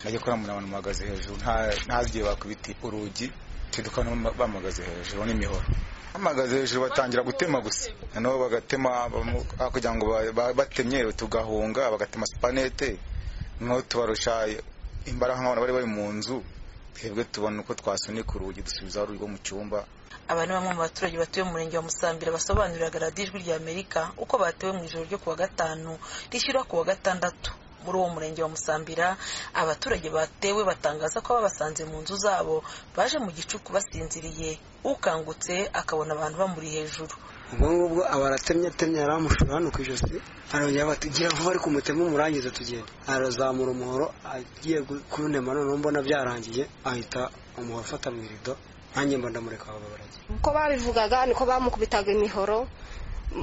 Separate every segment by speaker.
Speaker 1: bajya kuramura abantu bahagaze hejuru ntazigiye baka ibiti urugi tudukabona bamuhagaze hejuru n'imihoro bahagaze hejuru batangira gutema gusa noneho bagatema kugira ngo batemye tugahunga bagatema supanete noneho tubarusha imbaraga nk'abantu bari bari mu nzu twebwe tubona uko twasunika urugi dusubizaho urugi rwo mu cyumba
Speaker 2: aba ni bamwe mu baturage batuye mu murenge wa musambira basobanuriraga radiyo ijwi rya amerika uko batewe mu ijoro ryo ku wa gatanu rishyira ku wa gatandatu muri uwo murenge wa musambira abaturage batewe batangaza ko babasanze mu nzu zabo baje mu gicuku basinziriye ukangutse akabona abantu bamuri hejuru
Speaker 3: ubwo ngubwo aba aratemye atemye yaramushura hano ku ijosi arongera batugira vuba ari kumutema umurangiza tugenda arazamura umuhoro agiye kunema noneho mbona byarangiye ahita umuhoro afata mu irido nanjye mba ndamureka baba baragiye
Speaker 4: uko babivugaga niko bamukubitaga imihoro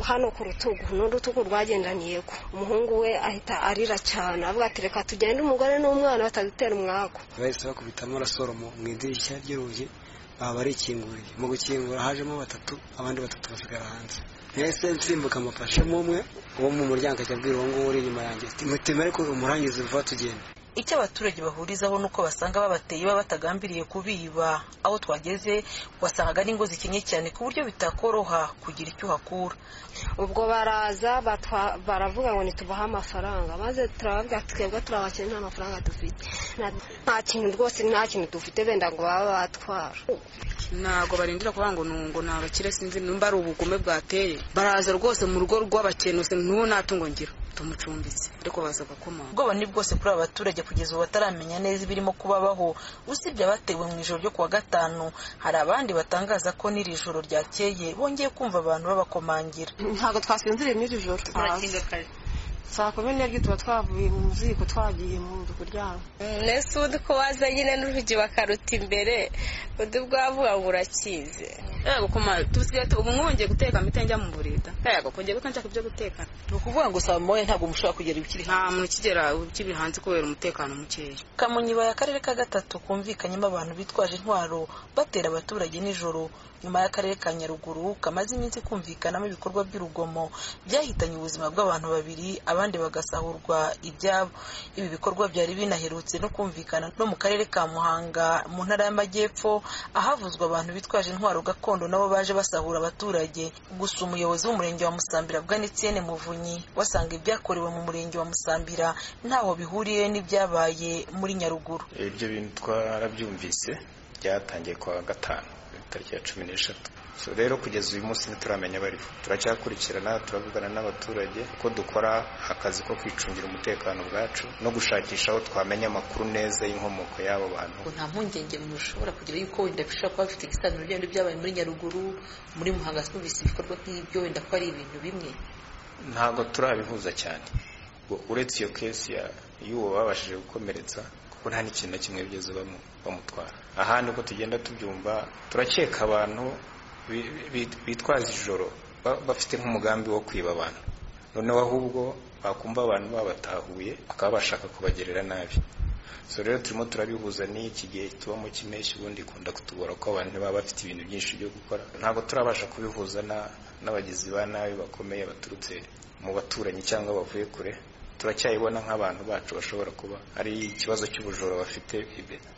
Speaker 4: hano ku rutugu n'urutugu rwagendaniye ko umuhungu we ahita arira cyane avuga ati reka tugende umugore n'umwana batadutera umwaku
Speaker 3: bahise bakubitamo arasoromo mu idirishya ry'urugi baba barikinguriye mu gukingura hajemo batatu abandi batatu basigara hanze yahise nsimbuka amufashemo umwe uwo mu muryango ajya abwira uwo nguwo uri inyuma yanjye muteme ariko umurangiza vuba tugenda
Speaker 2: icyo abaturage bahurizaho ni uko basanga babateye baba batagambiriye kubiba aho twageze wasangaga n'ingo zikenye cyane ku buryo bitakoroha kugira icyo uhakura
Speaker 4: ubwo baraza baravuga ngo ntitubahe amafaranga maze turababwira twebwe turabakene nta mafaranga dufite nta kintu rwose nta kintu dufite benda ngo baba batwara
Speaker 5: ntabwo barindira kuvuga ngo nungo ni abakire sinzi nimba ari ubugome bwateye baraza rwose mu rugo rw'abakenuse n'ubu ntatungo ngira tumucumbitse ariko baza gakomanga
Speaker 2: ubwoba ni bwose kuri aba baturage kugeza ubu bataramenya neza ibirimo kubabaho usibye abatewe mu ijoro ryo kuwa gatanu hari abandi batangaza ko n'iri joro ryakeye bongeye kumva abantu babakomangira
Speaker 6: ntabwo twasinziriye n'iri joro saa kumi n'ebyiri tuba twavuye mu ziko twagiye mu nzu kuryama
Speaker 7: mbese ubundi ko waza nyine n'urugi bakaruta imbere undi bwavuga ngo urakize
Speaker 5: yego kumara tusigaye ubu mwongeye guteka mite njya mu burida yego kongeye kuko nshaka ibyo guteka
Speaker 2: ni ukuvuga ngo saa moya ntabwo mushobora kugera ibikiri
Speaker 5: nta muntu ukigera ibikiri hanze kubera umutekano mukeya
Speaker 2: kamonyi ibaye akarere ka gatatu kumvikanyemo abantu bitwaje intwaro batera abaturage nijoro nyuma y'akarere ka nyaruguru kamaze iminsi kumvikanamo ibikorwa by'urugomo byahitanye ubuzima bw'abantu babiri abandi bagasahurwa ibyabo ibi bikorwa byari binaherutse no kumvikana no mu karere ka muhanga mu ntara y'amajyepfo ahavuzwa abantu bitwaje intwaro gakondo nabo baje basahura abaturage gusa umuyobozi w'umurenge wa musambira bwanitsiyene muvunyi wasanga ibyakorewe mu murenge wa musambira ntaho bihuriye n'ibyabaye muri nyaruguru
Speaker 8: ibyo bintu twarabyumvise byatangiye kuwa gatanu tariki ya cumi n'eshatu rero kugeza uyu munsi ntituramenya bariho turacyakurikirana turavugana n'abaturage uko dukora akazi ko kwicungira umutekano bwacu no gushakisha aho twamenya amakuru neza y'inkomoko y'abo bantu
Speaker 9: nta mpungenge umuntu ushobora kugira yuko wenda bishobora kuba bifite igisanzwe n'ibyo byabaye muri nyaruguru muri muhanga twumvise ibikorwa nk'ibyo wenda ko ari ibintu bimwe
Speaker 8: ntabwo turabihuza cyane uretse iyo kesi y'uwo babashije gukomeretsa kuko nta n'ikintu na kimwe bigeze bamutwara ahandi uko tugenda tubyumva turakeka abantu bitwaza ijoro bafite nk'umugambi wo kwiba abantu noneho ahubwo bakumva abantu babatahuye bakaba bashaka kubagirira nabi so rero turimo turabihuza n'iki gihe tubamo cy'impeshyi ubundi ikunda kutubura ko abantu baba bafite ibintu byinshi byo gukora ntabwo turabasha kubihuza n'abagizi ba nabi bakomeye baturutse mu baturanyi cyangwa bavuye kure turacyayibona nk'abantu bacu bashobora kuba ari ikibazo cy'ubujura bafite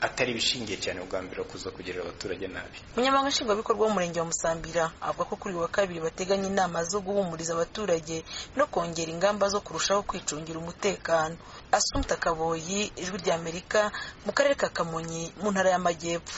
Speaker 8: atari ibishingiye cyane ubwambere kuza kugirira abaturage nabi
Speaker 2: umunyamabanga nshingwabikorwa w'umurenge wa musambira avuga ko kuri wa kabiri bateganya inama zo guhumuriza abaturage no kongera ingamba zo kurushaho kwicungira umutekano asumta kaboyi ijwi ry'amerika mu karere ka kamonyi mu ntara y'amajyepfo